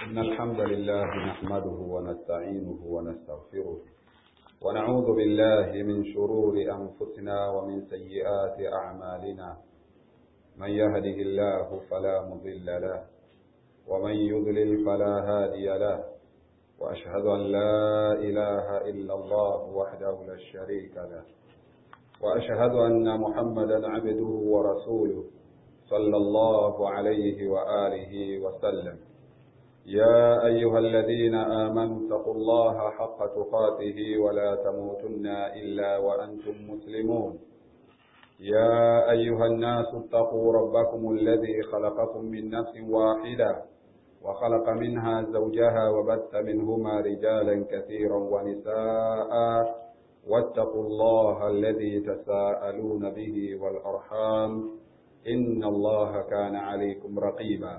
إن الحمد لله نحمده ونستعينه ونستغفره ونعوذ بالله من شرور أنفسنا ومن سيئات أعمالنا من يهده الله فلا مضل له ومن يضلل فلا هادي له وأشهد أن لا إله إلا الله وحده لا شريك له وأشهد أن محمدا عبده ورسوله صلى الله عليه وآله وسلم يا أيها الذين آمنوا اتقوا الله حق تقاته ولا تموتن إلا وأنتم مسلمون يا أيها الناس اتقوا ربكم الذي خلقكم من نفس واحدة وخلق منها زوجها وبث منهما رجالا كثيرا ونساء واتقوا الله الذي تساءلون به والأرحام إن الله كان عليكم رقيبا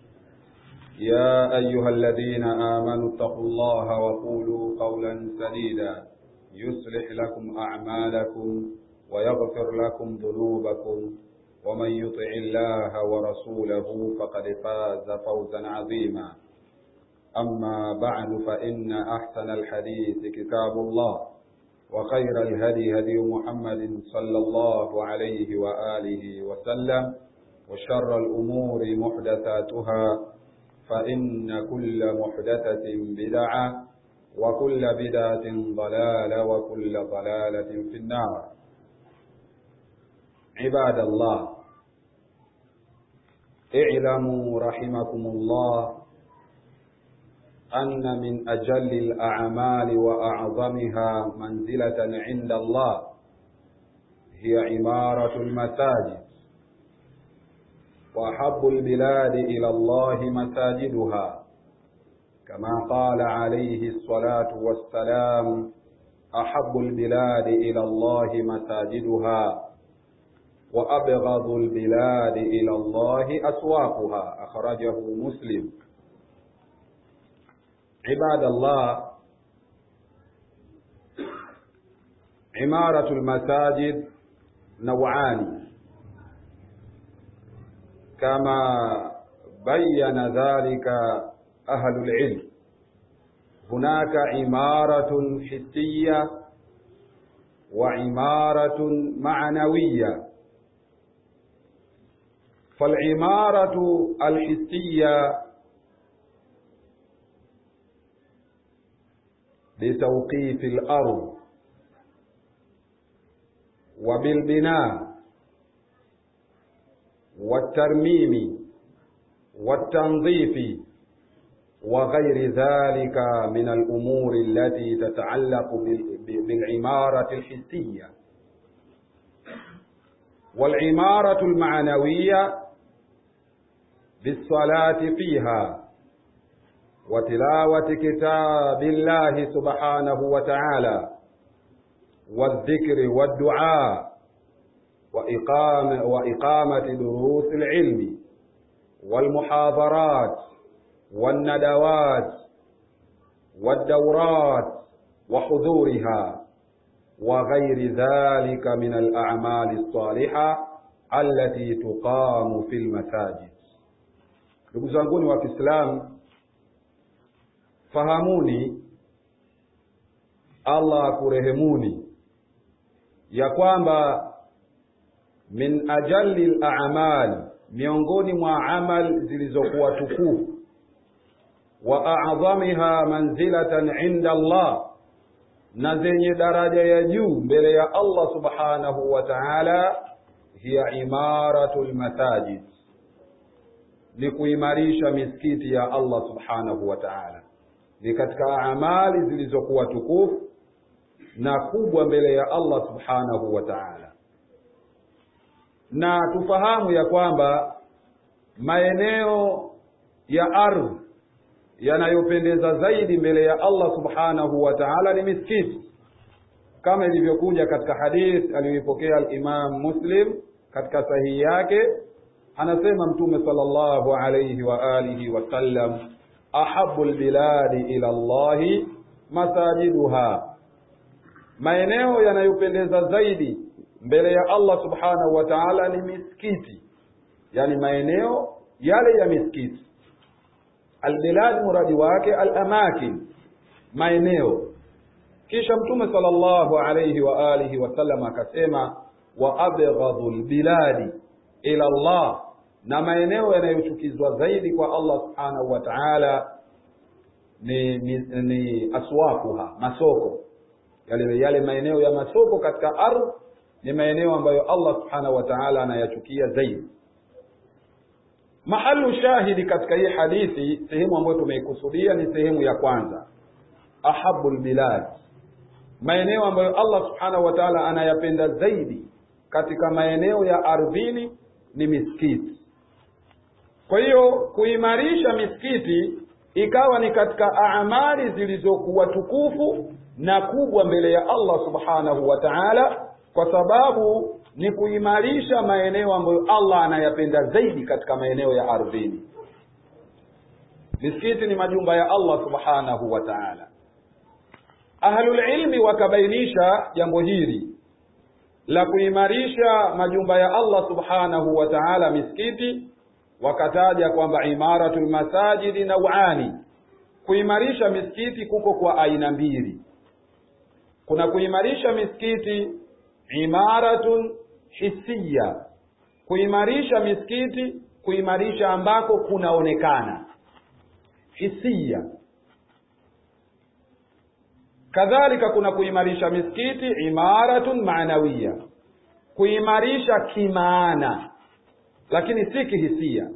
يا أيها الذين آمنوا اتقوا الله وقولوا قولا سديدا يصلح لكم أعمالكم ويغفر لكم ذنوبكم ومن يطع الله ورسوله فقد فاز فوزا عظيما أما بعد فإن أحسن الحديث كتاب الله وخير الهدي هدي محمد صلى الله عليه وآله وسلم وشر الأمور محدثاتها فإن كل محدثة بدعة وكل بدعة ضلالة وكل ضلالة في النار عباد الله اعلموا رحمكم الله أن من أجل الأعمال وأعظمها منزلة عند الله هي عمارة المساجد وأحب البلاد إلى الله مساجدها كما قال عليه الصلاة والسلام أحب البلاد إلى الله مساجدها وأبغض البلاد إلى الله أسواقها أخرجه مسلم عباد الله عمارة المساجد نوعان كما بين ذلك أهل العلم هناك عمارة حسية وعمارة معنوية فالعمارة الحسية بتوقيف الأرض وبالبناء والترميم والتنظيف وغير ذلك من الأمور التي تتعلق بالعمارة الحسية والعمارة المعنوية بالصلاة فيها وتلاوة كتاب الله سبحانه وتعالى والذكر والدعاء وإقامة, وإقامة دروس العلم والمحاضرات والندوات والدورات وحضورها وغير ذلك من الأعمال الصالحة التي تقام في المساجد ndugu zanguni wa Kiislamu fahamuni Allah akurehemuni ya kwamba min ajalli al-a'mal miongoni mwa amal zilizokuwa tukufu wa a'dhamiha manzilatan 'inda Allah na zenye daraja ya juu mbele ya Allah subhanahu wa ta'ala hiya imaratul masajid ni kuimarisha misikiti ya Allah subhanahu wa ta'ala ni katika amali zilizokuwa tukufu na kubwa mbele ya Allah subhanahu wa ta'ala na tufahamu ya kwamba maeneo ya ardhi yanayopendeza zaidi mbele ya Allah subhanahu wa ta'ala ni misikiti kama ilivyokuja katika hadith aliyoipokea al-Imam Muslim katika sahihi yake anasema mtume sallallahu alayhi wa alihi wasallam ahabbu albiladi ila Allahi masajiduha maeneo yanayopendeza zaidi mbele ya Allah subhanahu wa ta'ala ni misikiti yani maeneo yale ya misikiti albilad muradi wake alamakin maeneo kisha mtume sallallahu alayhi wa alihi wasallam akasema wa abghadhu lbiladi ila Allah na maeneo yanayochukizwa zaidi kwa Allah subhanahu wa ta'ala ni, ni, ni aswaquha masoko yale yale maeneo ya masoko katika ardhi ni maeneo ambayo Allah subhanahu wa ta'ala anayachukia zaidi mahalu shahidi katika hii hadithi sehemu ambayo tumeikusudia ni sehemu ya kwanza ahabul bilad maeneo ambayo Allah subhanahu wa ta'ala anayapenda zaidi katika maeneo ya ardhini ni misikiti kwa hiyo kuimarisha misikiti ikawa ni katika amali zilizokuwa tukufu na kubwa mbele ya Allah subhanahu wa ta'ala kwa sababu ni kuimarisha maeneo ambayo Allah anayapenda zaidi katika maeneo ya ardhini misikiti ni majumba ya Allah subhanahu wa ta'ala ahlul ilmi wakabainisha jambo hili la kuimarisha majumba ya Allah subhanahu wa ta'ala misikiti wakataja kwamba imaratul masajidi nauani kuimarisha misikiti kuko kwa aina mbili kuna kuimarisha misikiti imaratun hisiya kuimarisha misikiti kuimarisha ambako kunaonekana hisiya kadhalika kuna kuimarisha misikiti imaratun maanawiya kuimarisha kimaana lakini si kihisia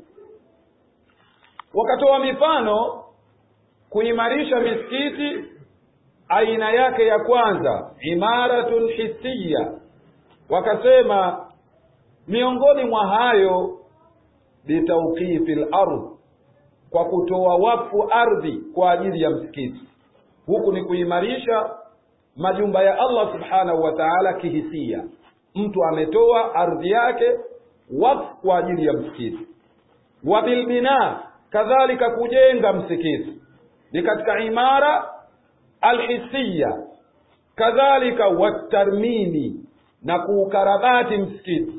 wakatoa mifano kuimarisha misikiti aina yake ya kwanza imaratun hisiya wakasema miongoni mwa hayo bitauqifi lardh kwa kutoa wakfu ardhi kwa ajili ya msikiti huku ni kuimarisha majumba ya Allah subhanahu wa ta'ala kihisia mtu ametoa ardhi yake wakfu kwa ajili ya msikiti wa bilbina kadhalika kujenga msikiti ni katika imara alhisiya kadhalika watarmimi na kuukarabati msikiti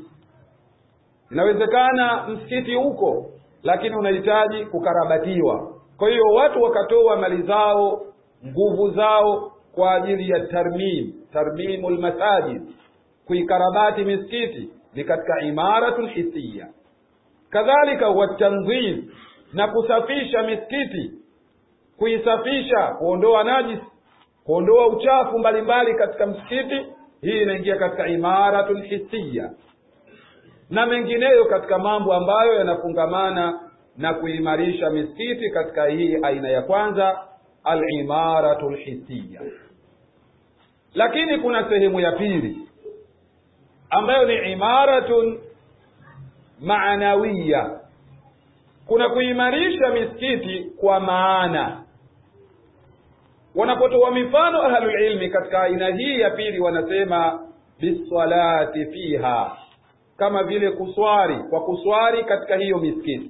inawezekana msikiti uko lakini unahitaji kukarabatiwa kwa hiyo watu wakatoa mali zao nguvu zao kwa ajili ya tarmim tarmimu lmasajid kuikarabati misikiti ni katika imaratun hisiya kadhalika watanzim na kusafisha misikiti kuisafisha kuondoa najis kuondoa uchafu mbalimbali katika msikiti hii inaingia katika imaratun hisiya na mengineyo katika mambo ambayo yanafungamana na kuimarisha misikiti katika hii aina ya kwanza alimaratu lhisiya lakini kuna sehemu ya pili ambayo ni imaratun maanawiya kuna kuimarisha misikiti kwa maana wanapotoa mifano ahlulilmi katika aina hii ya pili wanasema bisalati fiha kama vile kuswali kwa kuswali katika hiyo misikiti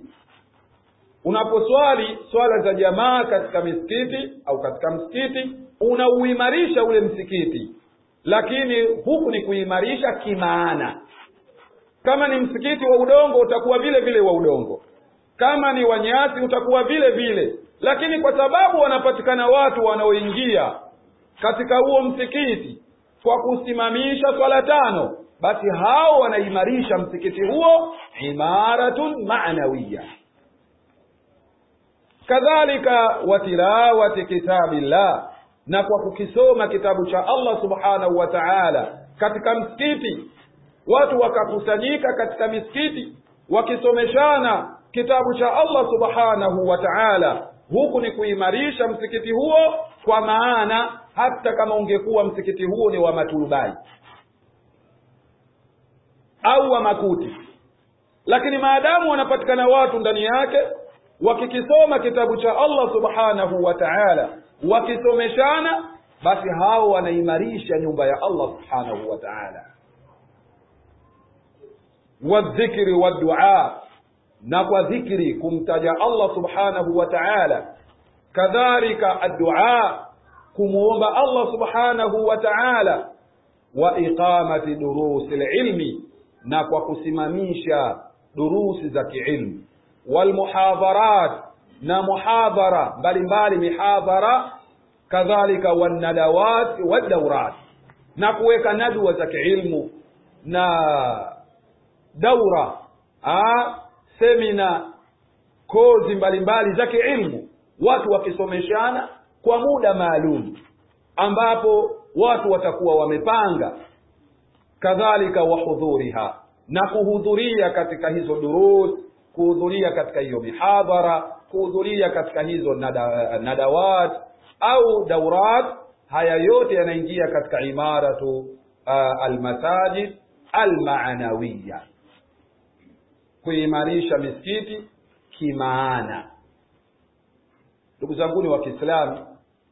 unaposwali swala za jamaa katika misikiti au katika msikiti unauimarisha ule msikiti lakini huku ni kuimarisha kimaana kama ni msikiti wa udongo utakuwa vile vile wa udongo kama ni wanyasi utakuwa vile vile lakini kwa sababu wanapatikana watu wanaoingia katika huo msikiti kwa kusimamisha swala tano basi hao wanaimarisha msikiti huo imaratun ma'nawiya kadhalika wa tilawati kitabillah na kwa kukisoma kitabu cha Allah subhanahu wa ta'ala katika msikiti watu wakakusanyika katika misikiti wakisomeshana kitabu cha Allah subhanahu wa ta'ala huku ni kuimarisha msikiti huo kwa maana hata kama ungekuwa msikiti huo ni wa maturubai au wa makuti lakini maadamu wanapatikana watu ndani yake wakikisoma kitabu cha Allah subhanahu wa ta'ala wakisomeshana basi hao wanaimarisha nyumba ya Allah subhanahu wa ta'ala wadhikri waddua na kwa dhikri kumtaja Allah subhanahu wa ta'ala kadhalika addua kumuomba Allah subhanahu wa ta'ala wa iqamati durusi ilmi na kwa kusimamisha durusi za kiilmu walmuhadharat na muhadhara mbalimbali mihadhara kadhalika wanadawat wadaurat na kuweka nadwa za kiilmu na daura ah, semina kozi mbalimbali za kiilmu watu wakisomeshana kwa muda maalum ambapo watu watakuwa wamepanga kadhalika wahudhuriha na kuhudhuria katika hizo durus kuhudhuria katika hiyo mihadhara kuhudhuria katika hizo nada, nadawat au daurat haya yote yanaingia katika imaratu uh, almasajid almaanawiya kuimarisha misikiti kimaana ndugu zanguni wa kiislamu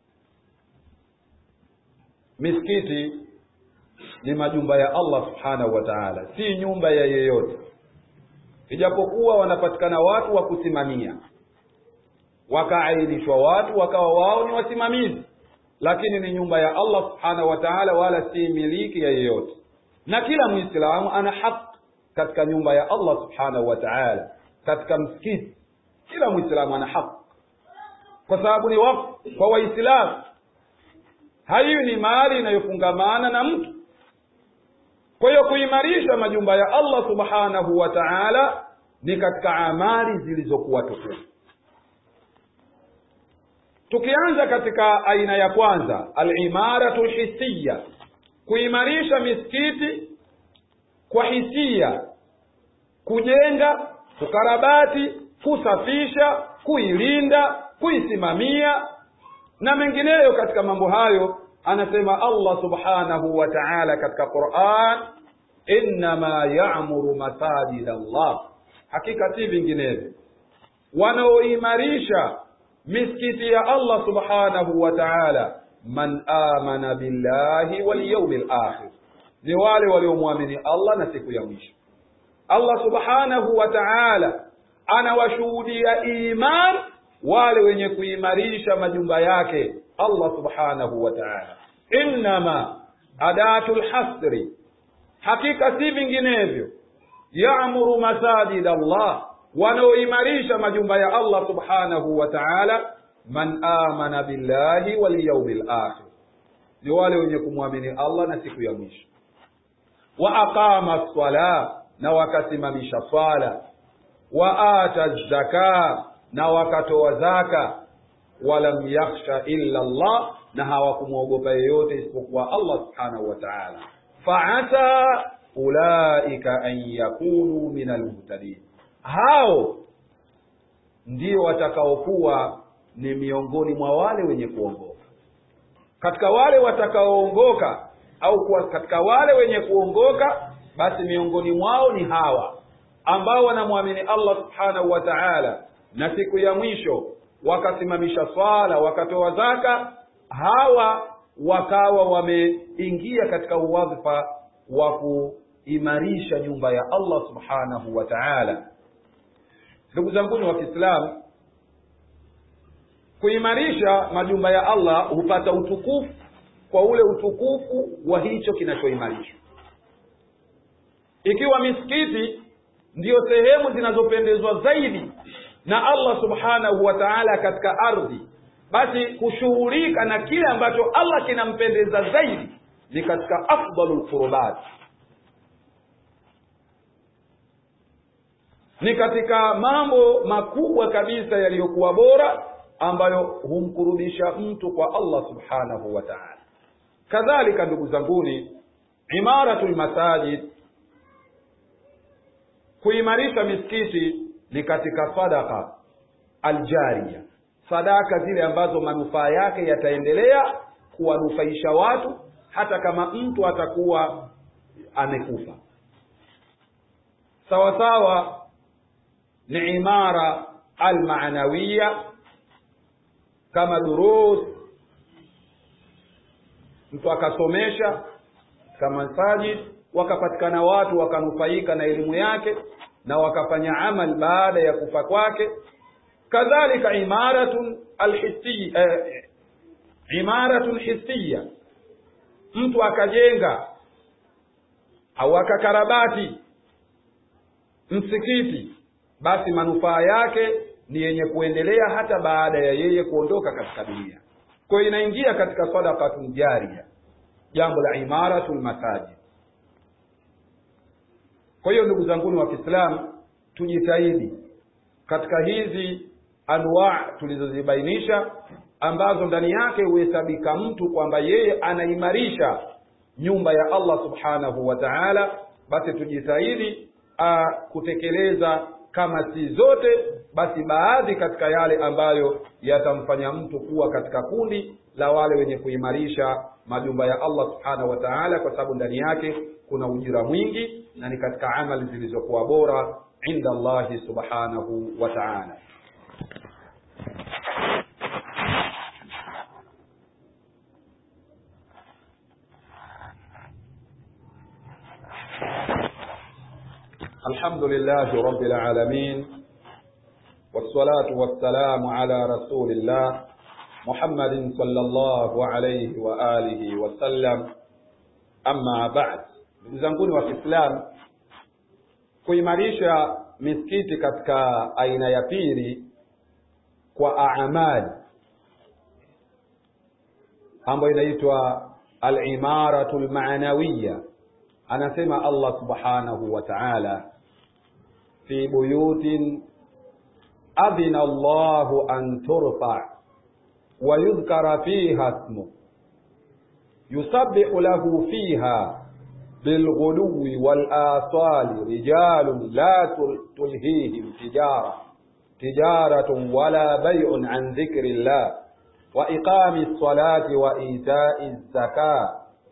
misikiti ni majumba ya allah subhanahu wa taala si nyumba ya yeyote ijapokuwa wanapatikana watu wa kusimamia wakaainishwa watu wakawa wao ni wasimamizi lakini ni nyumba ya allah subhanahu wa taala wala si miliki ya yeyote na kila mwislamu ana haki katika nyumba ya allah subhanahu wa taala katika msikiti kila mwislamu ana haki kwa sababu ni wakfu kwa waislamu haiyo ni mali inayofungamana na mtu kwa hiyo kuimarisha majumba ya allah subhanahu wa taala ni katika amali zilizokuwa tukufu tukianza katika aina ya kwanza alimaratu lhisiya kuimarisha misikiti kwa hisia kujenga kukarabati kusafisha kuilinda kuisimamia na mengineyo katika mambo hayo anasema allah subhanahu wa taala katika quran innama yamuru masajid allah hakika si vinginevyo wanaoimarisha misikiti ya allah subhanahu wa taala man amana billahi walyaumi lakhir ni wale waliomwamini allah na siku ya mwisho allah subhanahu wa taala anawashuhudia iman wale wenye kuimarisha majumba yake allah subhanahu wa taala innama adatu lhasri hakika si vinginevyo yamuru masajid allah wanaoimarisha majumba ya allah subhanahu wa taala man amana billahi walyaumi lakhir ni wale wenye kumwamini allah na siku ya mwisho wa aqama sala na wakasimamisha swala wa ata zaka na wakatoa zaka walam yakhsha illa Allah na hawakumwogopa yeyote isipokuwa Allah subhanahu wa ta'ala faasa ulaika an yakunu min almuhtadin hao ndio watakaokuwa ni miongoni mwa wale wenye kuongoka katika wale watakaoongoka au kuwa katika wale wenye kuongoka basi miongoni mwao ni hawa ambao wanamwamini Allah subhanahu wa ta'ala na siku ya mwisho wakasimamisha swala wakatoa zaka hawa wakawa wameingia katika uwadhifa wa kuimarisha nyumba ya Allah subhanahu wa ta'ala ndugu zanguni wa Kiislamu kuimarisha majumba ya Allah hupata utukufu kwa ule utukufu wa hicho kinachoimarishwa ikiwa misikiti ndiyo sehemu zinazopendezwa zaidi na Allah subhanahu wa ta'ala katika ardhi basi kushughulika na kile ambacho Allah kinampendeza zaidi ni katika afdalul qurbat ni katika mambo makubwa kabisa yaliyokuwa bora ambayo humkurubisha mtu kwa Allah subhanahu wa ta'ala kadhalika ndugu zanguni imaratul masajid kuimarisha misikiti ni katika sadaka aljaria sadaka zile ambazo manufaa yake yataendelea kuwanufaisha watu hata kama mtu atakuwa amekufa sawa sawa ni imara almaanawiya kama durus mtu akasomesha kama masajid wakapatikana watu wakanufaika na elimu yake na wakafanya amal baada ya kufa kwake kadhalika imaratun alhisiya eh, imaratun hisiya mtu akajenga au akakarabati msikiti basi manufaa yake ni yenye kuendelea hata baada ya yeye kuondoka katika dunia kwa hiyo inaingia katika sadaqatun jaria jambo la imaratul masajid kwa hiyo ndugu zanguni wa kiislamu tujitahidi katika hizi anwa tulizozibainisha ambazo ndani yake huhesabika mtu kwamba yeye anaimarisha nyumba ya allah subhanahu wa taala basi tujitahidi uh, kutekeleza kama si zote basi baadhi katika yale ambayo yatamfanya mtu kuwa katika kundi la wale wenye kuimarisha majumba ya allah subhanahu wa taala kwa sababu ndani yake kuna ujira mwingi na ni katika amali zilizokuwa bora inda allahi subhanahu wa taala الحمد لله رب العالمين والصلاة والسلام على رسول الله محمد صلى الله عليه وآله وسلم أما بعد ndugu zanguni wa kiislamu kuimarisha misikiti katika aina ya pili kwa amali ambayo inaitwa alimaratu lmanawiya anasema allah subhanahu wa taala fi buyutin adhina allahu an turfa wa yudhkara fiha smu yusabbihu lahu fiha بالغلو والآصال رجال لا تلهيهم تجارة تجارة ولا بيع عن ذكر الله وإقام الصلاة وإيتاء الزكاة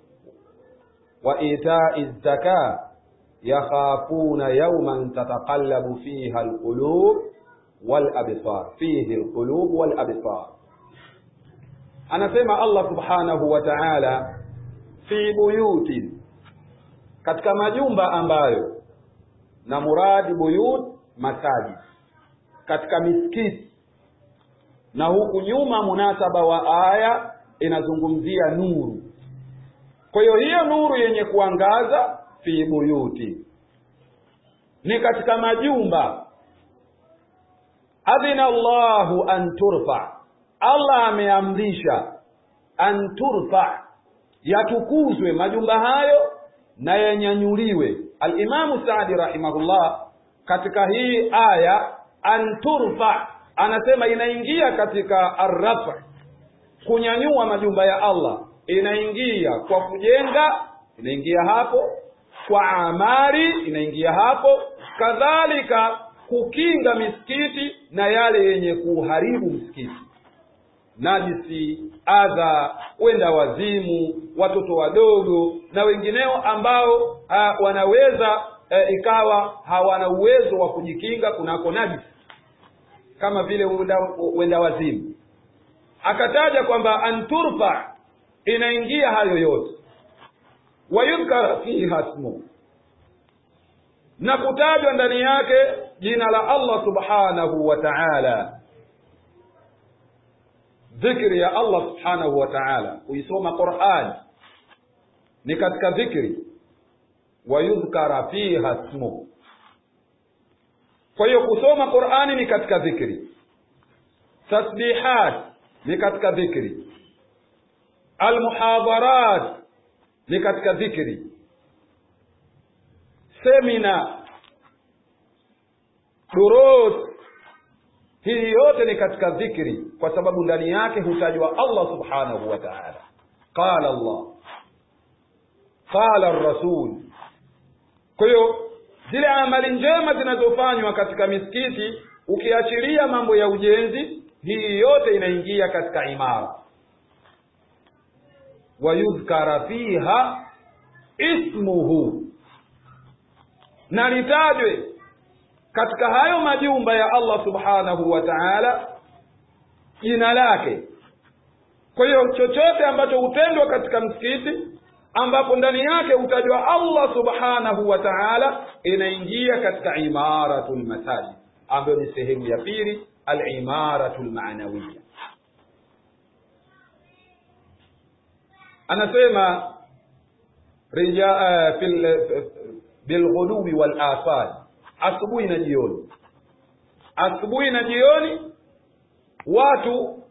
وإيتاء الزكاة يخافون يوما تتقلب فيها القلوب والأبصار فيه القلوب والأبصار أنا سمع الله سبحانه وتعالى في بيوت katika majumba ambayo na muradi buyut masajid katika misikiti na huku nyuma munasaba wa aya inazungumzia nuru kwa hiyo hiyo nuru yenye kuangaza fi buyuti ni katika majumba adhina Allahu an turfa Allah ameamrisha an turfa yatukuzwe majumba hayo na yanyanyuliwe alimamu Saadi rahimahullah katika hii aya an turfa anasema inaingia katika arrafa kunyanyua majumba ya Allah inaingia kwa kujenga inaingia hapo kwa amari inaingia hapo kadhalika kukinga misikiti na yale yenye kuharibu msikiti najisi adha wenda wazimu watoto wadogo na wengineo ambao uh, wanaweza uh, ikawa hawana uwezo wa kujikinga kunako najisi kama vile wenda, wenda wazimu akataja kwamba anturfa inaingia hayo yote wayudhkara fiha smu na kutajwa ndani yake jina la Allah subhanahu wa ta'ala dhikri ya Allah subhanahu wa ta'ala kuisoma Qur'an ni katika dhikri wayudhkara fiha smu kwa hiyo kusoma Qur'ani ni katika dhikri tasbihat ni katika dhikri almuhadharat ni katika dhikri semina durus hii yote ni katika dhikri kwa sababu ndani yake hutajwa Allah subhanahu wa ta'ala qala Allah qala rasul kwa hiyo zile amali njema zinazofanywa katika misikiti ukiachilia mambo ya ujenzi hii yote inaingia katika imara wayudhkara fiha ismuhu na litajwe katika hayo majumba ya Allah subhanahu wa ta'ala jina lake kwa hiyo chochote ambacho hutendwa katika msikiti ambapo ndani yake hutajwa Allah subhanahu wa ta'ala inaingia katika imaratul masajid ambayo ni sehemu ya pili al-imaratul ma'nawiyya anasema rija uh, fil bilghuluwi wal asal asubuhi na jioni asubuhi na jioni watu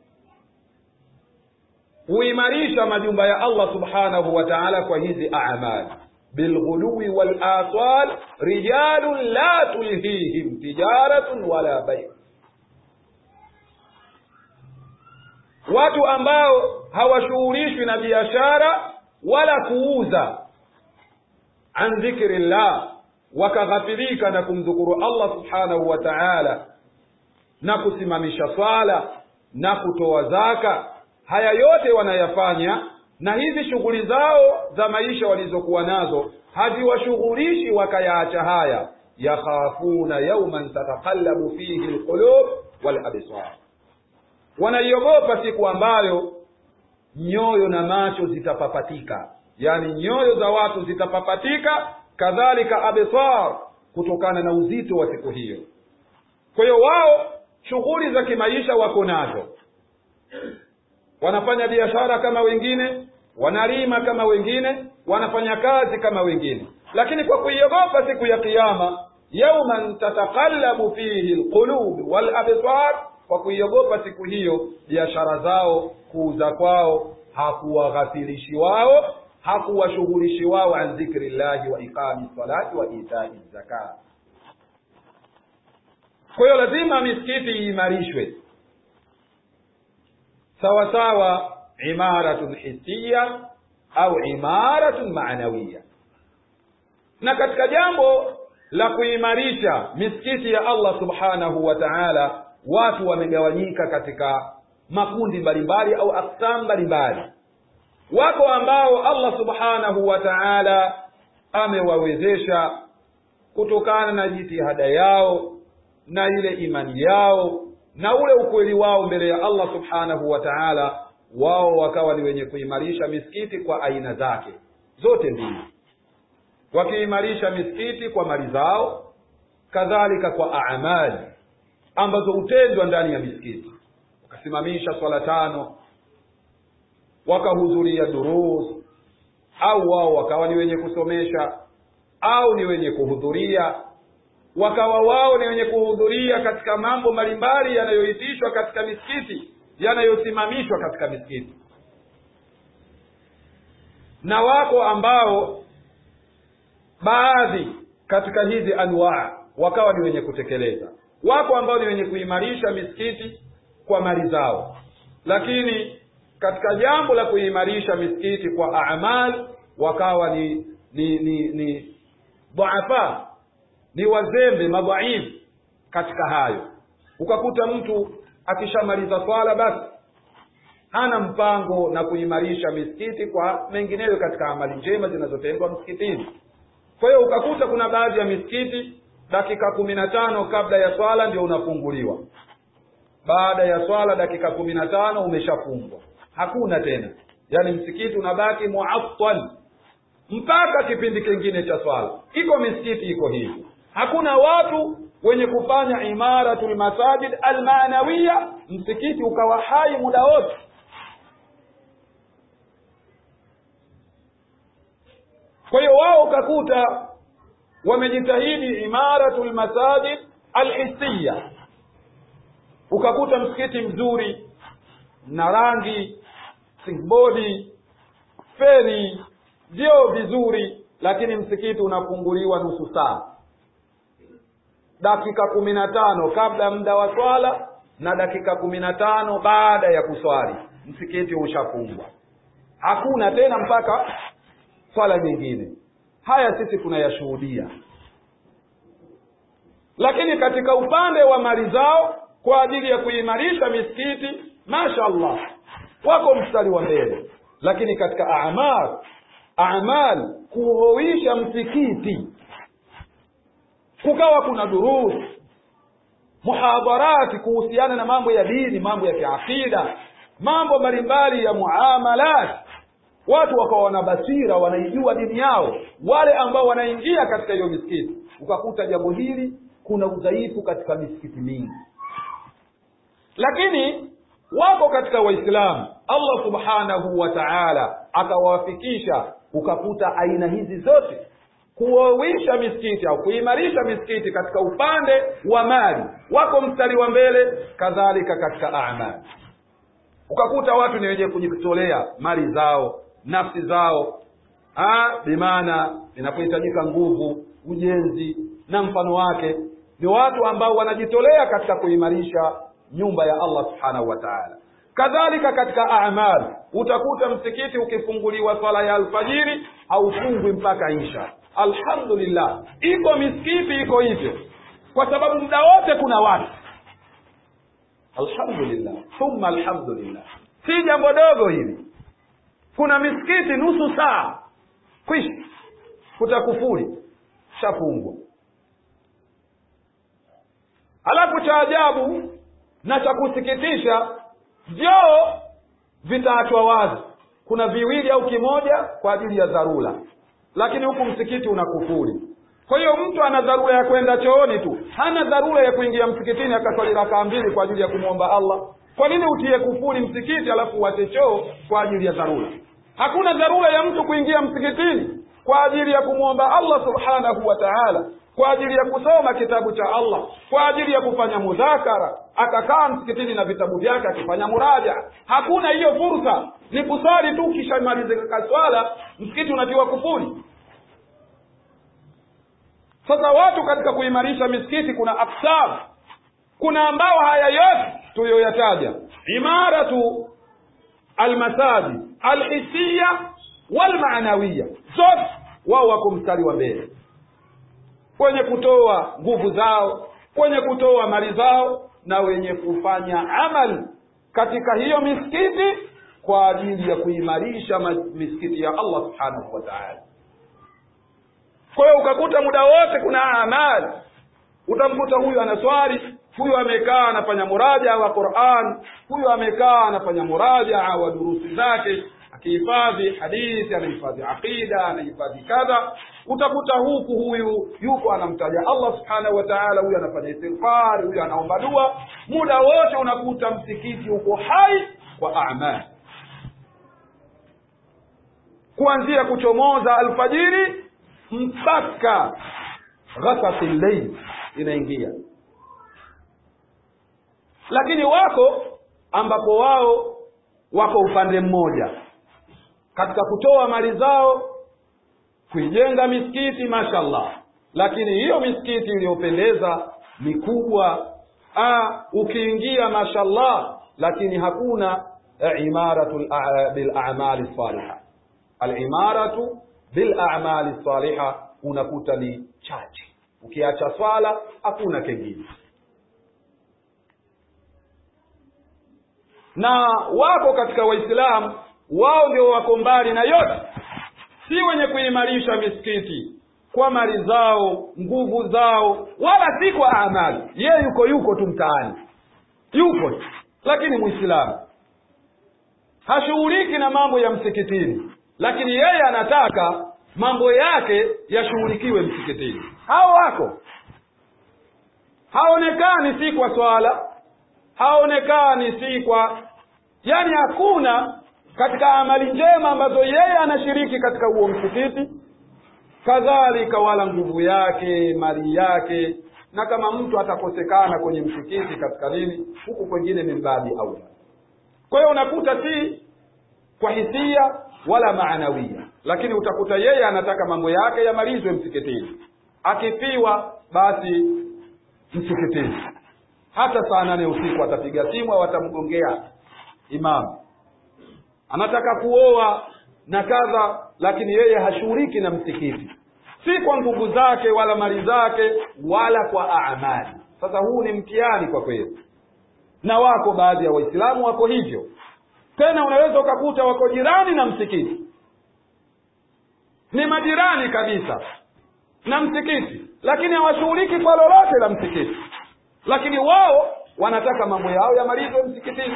huimarisha majumba ya allah subhanahu wa taala kwa hizi amali bilghuluwi walasal rijalun la tulhihim tijaratun wala bai watu ambao hawashughulishwi na biashara wala kuuza an dhikri llah wakaghafirika na kumdhukuru allah subhanahu wa taala na kusimamisha swala na kutoa zaka haya yote wanayafanya na hizi shughuli zao za maisha walizokuwa nazo haziwashughulishi wakayaacha haya yakhafuna yauman tataqallabu fihi lqulub walabsar wanaiogopa siku ambayo nyoyo na macho zitapapatika yaani nyoyo za watu zitapapatika kadhalika absar kutokana na uzito wa siku hiyo kwa hiyo wao shughuli za kimaisha wako nazo wanafanya biashara kama wengine wanalima kama wengine wanafanya kazi kama wengine lakini kwa kuiogopa siku ya kiyama yauman tataqallabu fihi lqulub walabsar kwa kuiogopa siku hiyo biashara zao kuuza kwao hakuwaghafilishi wao hakuwashughulishi wao an dhikri llahi wa iqami salati wa itai zaka kwa hiyo lazima misikiti iimarishwe sawa sawa imaratun hisiya au imaratun maanawiya na katika jambo la kuimarisha misikiti ya allah subhanahu wa taala watu wamegawanyika katika makundi mbalimbali au aksam mbalimbali wako ambao allah subhanahu wa taala amewawezesha kutokana na jitihada yao na ile imani yao na ule ukweli wao mbele ya allah subhanahu wa taala wao wakawa ni wenye kuimarisha misikiti kwa aina zake zote mbili wakiimarisha misikiti kwa mali zao kadhalika kwa amali ambazo hutendwa ndani ya misikiti wakasimamisha swala tano wakahudhuria durus au wao wakawa ni wenye kusomesha au ni wenye kuhudhuria wakawa wao ni wenye kuhudhuria katika mambo mbalimbali yanayoitishwa katika misikiti yanayosimamishwa katika misikiti na wako ambao baadhi katika hizi anwaa wakawa ni wenye kutekeleza wako ambao ni wenye kuimarisha misikiti kwa mali zao lakini katika jambo la kuimarisha misikiti kwa amal wakawa ni ni ni ni dhaafa ni wazembe madhaifu katika hayo ukakuta mtu akishamaliza swala basi hana mpango na kuimarisha misikiti kwa mengineyo katika amali njema zinazotendwa msikitini kwa hiyo ukakuta kuna baadhi ya misikiti dakika kumi na tano kabla ya swala ndio unafunguliwa baada ya swala dakika kumi na tano umeshafungwa hakuna tena yaani msikiti unabaki muattal mpaka kipindi kingine cha swala iko misikiti iko hivi hakuna watu wenye kufanya imaratul masajid almanawiya msikiti ukawa hai muda wote kwa hiyo wao ukakuta wamejitahidi imaratul masajid alhisiya ukakuta msikiti mzuri na rangi singbodi feni vyoo vizuri lakini msikiti unafunguliwa nusu saa dakika kumi na tano kabla ya muda wa swala na dakika kumi na tano baada ya kuswali msikiti ushafungwa hakuna tena mpaka swala nyingine haya sisi tunayashuhudia lakini katika upande wa mali zao kwa ajili ya kuimarisha misikiti mashallah wako mstari wa mbele lakini katika amal amal kuhoisha msikiti kukawa kuna durus muhadharati kuhusiana na mambo ya dini mambo ya kiakida mambo mbalimbali ya muamalat watu wakawa wana basira wanaijua dini yao wale ambao wanaingia katika hiyo misikiti ukakuta jambo hili kuna udhaifu katika misikiti mingi lakini wako katika waislamu allah subhanahu wa taala akawafikisha ukakuta aina hizi zote kuowisha misikiti au kuimarisha misikiti katika upande wa mali wako mstari wa mbele kadhalika katika amali ukakuta watu ni wenye kujitolea mali zao nafsi zao bimaana inapohitajika nguvu ujenzi na mfano wake ni watu ambao wanajitolea katika kuimarisha nyumba ya allah subhanahu wa taala kadhalika katika amal utakuta msikiti ukifunguliwa swala ya alfajiri haufungwi mpaka isha alhamdulillah iko misikiti iko hivyo kwa sababu muda wote kuna watu alhamdulillah thumma alhamdulillah si jambo dogo hili kuna misikiti nusu saa kwisha kutakufuri shafungwa alafu cha ajabu na cha kusikitisha vyoo vitaachwa wazi kuna viwili au kimoja kwa ajili ya dharura lakini huku msikiti una kufuri kwa hiyo mtu ana dharura ya kwenda chooni tu hana dharura ya kuingia msikitini akaswali rakaa mbili kwa ajili ya kumwomba allah kwa nini utie kufuri msikiti alafu uache choo kwa ajili ya dharura hakuna dharura ya mtu kuingia msikitini kwa ajili ya kumwomba allah subhanahu wa taala kwa ajili ya kusoma kitabu cha allah kwa ajili ya kufanya mudhakara akakaa msikitini na vitabu vyake akifanya muraja hakuna hiyo fursa ni kuswali tu ukishamalizika swala msikiti unatiwa kufuri sasa watu katika kuimarisha misikiti kuna aksab kuna ambao haya yote tuliyoyataja imaratu almasajid alhisiya walmaanawiya zote wao wako mstari wa mbele wenye kutoa nguvu zao wenye kutoa mali zao na wenye kufanya amali katika hiyo misikiti kwa ajili ya kuimarisha misikiti ya allah subhanahu wa taala kwa hiyo ukakuta muda wote kuna amali utamkuta huyu anaswali huyu amekaa anafanya murajaa wa quran huyu amekaa anafanya murajaa wa durusi zake akihifadhi hadithi anahifadhi aqida anahifadhi kadha utakuta huku huyu yuko anamtaja allah subhanahu wa taala huyu anafanya istighfari huyu anaomba dua muda wote unakuta msikiti uko hai kwa amali kuanzia kuchomoza alfajiri mpaka ghasati llail inaingia lakini wako ambapo wao wako upande mmoja katika kutoa mali zao kuijenga misikiti mashallah lakini hiyo misikiti iliyopendeza mikubwa ukiingia mashallah lakini hakuna imaratu bilamali saliha alimaratu bilamali saliha unakuta ni chache ukiacha swala hakuna kengine na wako katika waislamu wao ndio wako mbali na yote si wenye kuimarisha misikiti kwa mali zao nguvu zao wala si kwa amali yeye yuko yuko tu mtaani yuko tu lakini mwislamu hashughuliki na mambo ya msikitini lakini yeye anataka mambo yake yashughulikiwe msikitini hao wako haonekani si kwa swala haonekani si kwa yani hakuna katika amali njema ambazo yeye anashiriki katika huo msikiti kadhalika wala nguvu yake mali yake na kama mtu atakosekana kwenye msikiti katika nini huku kwengine ni mbadi aula kwa hiyo unakuta si kwa hisia wala maanawia lakini utakuta yeye anataka mambo yake yamalizwe msikitini akifiwa basi msikitini hata saa nane usiku atapiga simu au atamgongea imamu anataka kuoa na kadha lakini yeye hashughuliki na msikiti si kwa nguvu zake wala mali zake wala kwa amali sasa huu ni mtihani kwa kweli na wako baadhi ya waislamu wako hivyo tena unaweza ukakuta wako jirani na msikiti ni majirani kabisa na msikiti lakini hawashughuliki kwa lolote la msikiti lakini wao wanataka mambo yao yamalizwe msikitini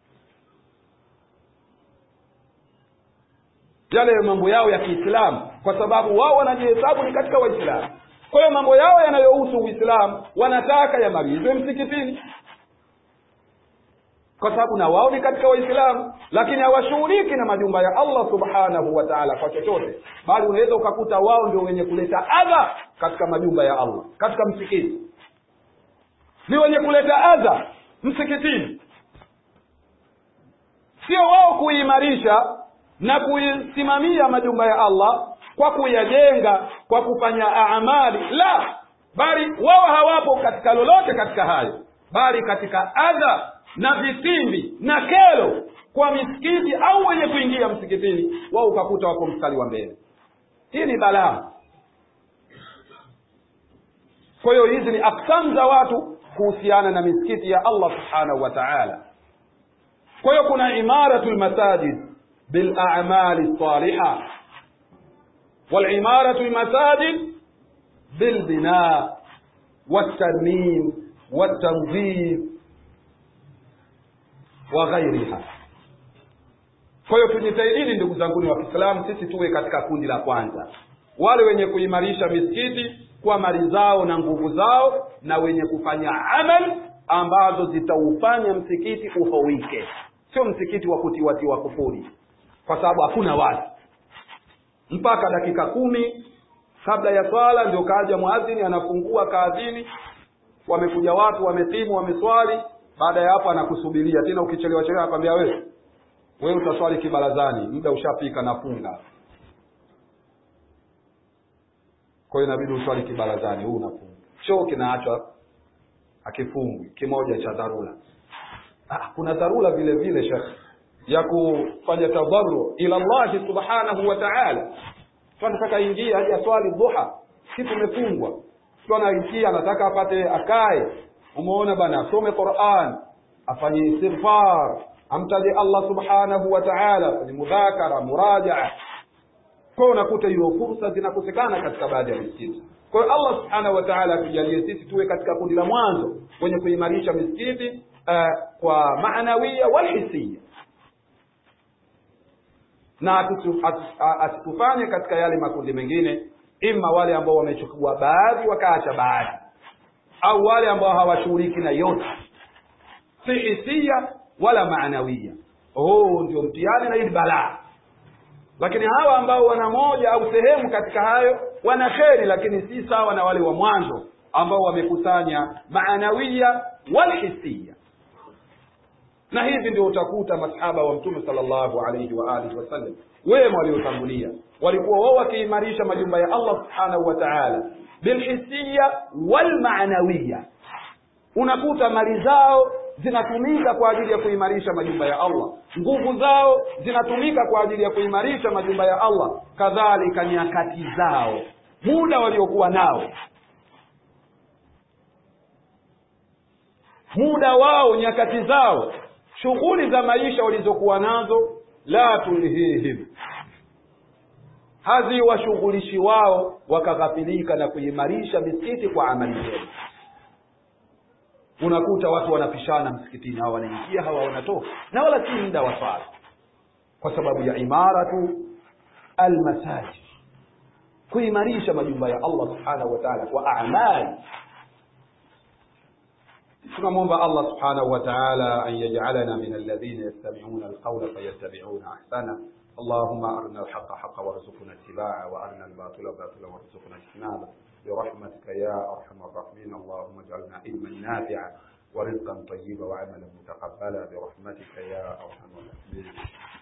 yale mambo yao ya kiislamu kwa sababu wao wanajihesabu ni katika waislamu kwa hiyo mambo yao yanayohusu uislamu wanataka yamalizwe msikitini kwa sababu na wao ni katika waislamu lakini hawashughuliki na majumba ya allah subhanahu wa taala kwa chochote bali unaweza ukakuta wao ndio wenye kuleta adha katika majumba ya allah katika msikiti ni wenye kuleta adha msikitini sio wao kuimarisha na kuisimamia majumba ya allah kwa kuyajenga kwa kufanya amali la bali wao hawapo katika lolote katika hayo bali katika adha na vitimbi na kero kwa misikiti au wenye kuingia msikitini wao ukakuta wako mstari wa mbele hii ni balaa kwa hiyo hizi ni aksamu za watu kuhusiana na misikiti ya allah subhanahu wa taala kwa hiyo kuna imaratu lmasajid bilamali lsaliha walimaratu lmasajid bilbina waltarmim waltanzif wa ghairiha kwa hiyo tujitahidini ndugu zanguni wa kiislamu sisi tuwe katika kundi la kwanza wale wenye kuimarisha misikiti kwa mali zao na nguvu zao na wenye kufanya amal ambazo zitaufanya msikiti uhowike sio msikiti wa kutiwatiwa kufuri kwa sababu hakuna watu mpaka dakika kumi kabla ya swala ndio kaja mwadhini anafungua kaadhini wamekuja watu wametimu wameswali baada ya hapo anakusubiria tena ukichelewa chelewa akwambia wewe wewe utaswali kibarazani muda ushafika nafunga kwa hiyo inabidi uswali kibarazani huu unafunga choo kinaachwa akifungwi kimoja cha dharura ah, kuna dharura vile vile shekh ya kufanya tadharu ila llahi subhanahu wa taala tu anataka ingia aje aswali dhuha si tumefungwa tu anaingia anataka apate akae umeona bana asome quran afanye istighfar amtaje allah subhanahu wa taala afanye mudhakara murajaa kwa unakuta hiyo fursa zinakosekana katika baadhi ya misikiti kwa hiyo allah subhanahu wa taala atujalie sisi tuwe katika kundi la mwanzo kwenye kuimarisha misikiti uh, kwa maanawia walhisia na asitufanye katika yale makundi mengine ima wale ambao wamechukua baadhi wakaacha baadhi au wale ambao hawashughuliki na yote si hisia wala maanawia huu ndio mtihani na hili balaa lakini hawa ambao wana moja au sehemu katika hayo wana kheri lakini si sawa na wale wa mwanzo ambao wamekusanya maanawia walhisia na hivi ndio utakuta masahaba wa mtume sallallahu alayhi wa alihi wasallam wema waliotangulia walikuwa wao wakiimarisha majumba ya allah subhanahu wa taala bilhisia walmaanawiya unakuta mali zao zinatumika kwa ajili ya kuimarisha majumba ya allah nguvu zao zinatumika kwa ajili ya kuimarisha majumba ya allah kadhalika nyakati zao muda waliokuwa nao muda wao nyakati zao shughuli za maisha walizokuwa nazo la tulhihim haziwashughulishi wao wakaghafilika na kuimarisha misikiti kwa amali zenu unakuta watu wanapishana msikitini hawa wanaingia hawa wanatoka na wala si muda wa swala kwa sababu ya imaratu almasajid kuimarisha majumba ya allah subhanahu wa taala kwa amali tunamwomba allah subhanahu wa taala an yajalana min alladhina yastamiuna alqaula fayattabiuna ahsana اللهم أرنا الحق حقا وارزقنا اتباعه وأرنا الباطل باطلا وارزقنا اجتنابه برحمتك يا أرحم الراحمين اللهم اجعلنا علما نافعا ورزقا طيبا وعملا متقبلا برحمتك يا أرحم الراحمين